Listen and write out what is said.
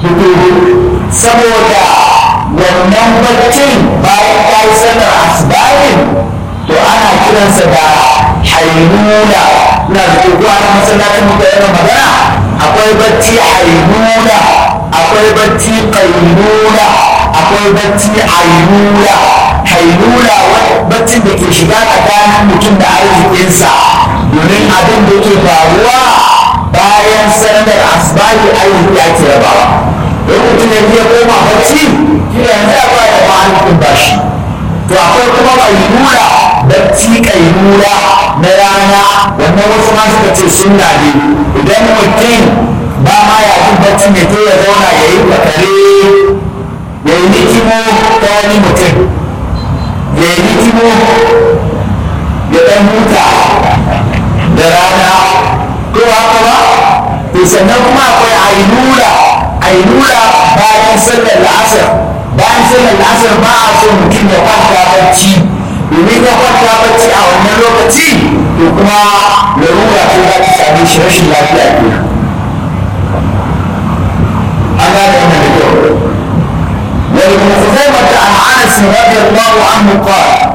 saboda wannan baccin bayan ta yi sallar asibabin to ana kiransa da hainuna na da kuwa na masallacin muka yana magana akwai bacci hainuna akwai bacci kainuna akwai bacci ainuna hainuna baccin da ke shiga tsakanin mutum da arzikinsa domin abin da ke faruwa bayan sallar asibabin arziki ake rabawa don mutum ya je koma bacci shi yanzu ya ba da ma'alikin bashi to akwai kuma kailula bacci kailula na rana wannan wasu ma suka ce sunna ne idan mutum ba ma ya jin bacci mai to ya zauna ya yi bakare ya yi nikimo ta wani mutum ya yi nikimo ya ɗan huta da rana ko haka ba to sannan kuma akwai ainula ainula bayan sallar la'asar bayan sallar la'asar ba a so mutum ya kwanta bacci domin ya kwanta bacci a wannan lokaci to kuma larura ce za ta same shi rashin lafiya ke an gane wannan da kyau wani kuma zai mata an anas رضي الله عنه قال